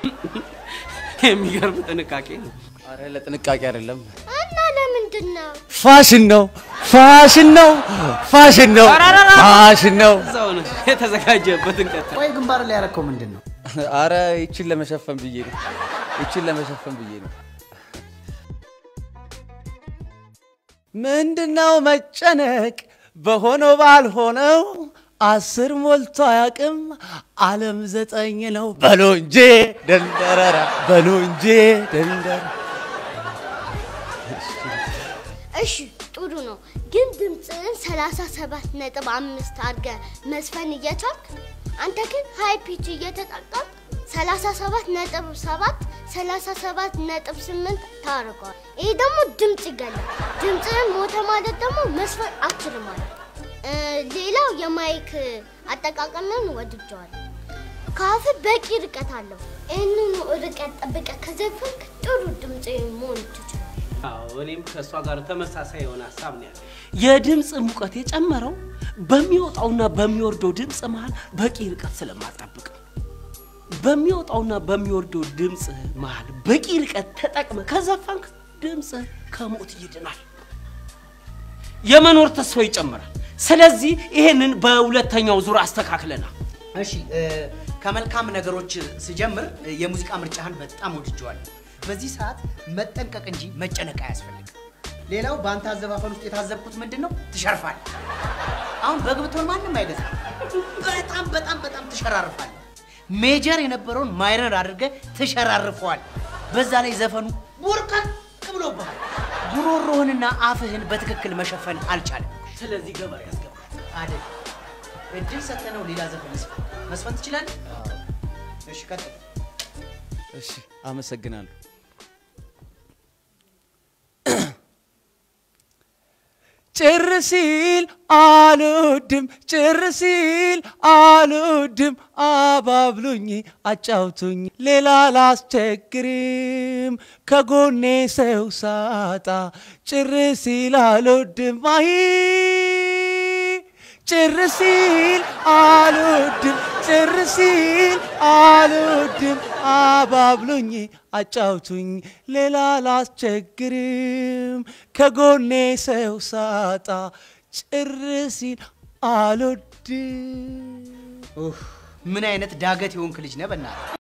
የሚገርም ጥንቃቄ ነው። አረ ለጥንቃቄ አይደለም፣ እና ለምንድን ነው ፋሽን ነው፣ ፋሽን ነው፣ ፋሽን ነው፣ ፋሽን ነው። እዛው ነው የተዘጋጀበትን ቀጥል። ቆይ ግንባር ላይ ያረከው ምንድን ነው? አረ ይችን ለመሸፈን ብዬ ነው፣ ይችን ለመሸፈን ብዬ ነው። ምንድነው መጨነቅ በሆነው ባልሆነው አስር ሞልቶ አያውቅም ዓለም ዘጠኝ ነው። በሎ እንጂ ደንደረራ በሎ እንጂ ደንደረ እሺ ጥሩ ነው ግን ድምፅህን 37 ነጥብ አምስት አድርገህ መስፈን እየቻልክ አንተ ግን ሃይ ፒች እየተጠቀምክ 37 ነጥብ 7 37 ነጥብ 8 ታደርገዋል። ይህ ደግሞ ድምፅ ይገላል። ድምፅህን ሞተ ማለት ደግሞ መስፈን አትችልም ማለት ነው። እ፣ ሌላው የማይክ አጠቃቀምን ወድጀዋለሁ። ከአፍ በቂ ርቀት አለው። ይህንኑ ርቀት ጠብቀህ ከዘፈንክ ጥሩ ድምፅ መሆን ትችላለህ። አዎ እኔም ከእሷ ጋር ተመሳሳይ የሆነ ሀሳብ ነው ያለ። የድምፅ ሙቀት የጨመረው በሚወጣውና በሚወርደው ድምፅ መሃል በቂ ርቀት ስለማጠብቅ ነው። በሚወጣውና በሚወርደው ድምፅ መሃል በቂ ርቀት ተጠቅመ ከዘፈንክ ድምፅ ከሞት ይድናል፣ የመኖር ተስፋ ይጨምራል። ስለዚህ ይሄንን በሁለተኛው ዙር አስተካክለናል። እሺ እ፣ ከመልካም ነገሮች ስጀምር እ፣ የሙዚቃ ምርጫህን በጣም ወድጀዋለሁ። በዚህ ሰዓት መጠንቀቅ እንጂ መጨነቅ አያስፈልግም። ሌላው በአንተ አዘፋፈን ውስጥ የታዘብኩት ምንድን ነው? ትሸርፋለህ። አሁን በግብቶን ማንም አይገዛም። በጣም በጣም በጣም ትሸራርፋለህ። ሜጀር የነበረውን ማይነር አድርገህ ትሸራርፈዋል። በዛ ላይ ዘፈኑ ቡርቀቅ ብሎብሃል። ጉሮሮህንና አፍህን በትክክል መሸፈን አልቻለም። ስለዚህ ገበሬ ያስገባ አይደል? እድል ሰተነው ሌላ ዘፈን መስፈን መስፈን ትችላለህ? እሺ ቀጥል። እሺ አመሰግናለሁ። ጭር ሲል አልወድም፣ ጭር ሲል አልወድም፣ አባብሉኝ፣ አጫውቱኝ፣ ሌላ ላስቸግርም፣ ከጎኔ ሰው ሳጣ ጭር ሲል አልወድም፣ አይ ጭር ሲል አልወድም፣ ጭር ሲል አልወድም፣ አባብሉኝ፣ አጫውቱኝ፣ ሌላ ላስቸግርም፣ ከጎኔ ሰው ሳጣ ጭር ሲል አልወድም። ኡፍ፣ ምን አይነት ዳገት የሆንክ ልጅ ነህ በእናትህ።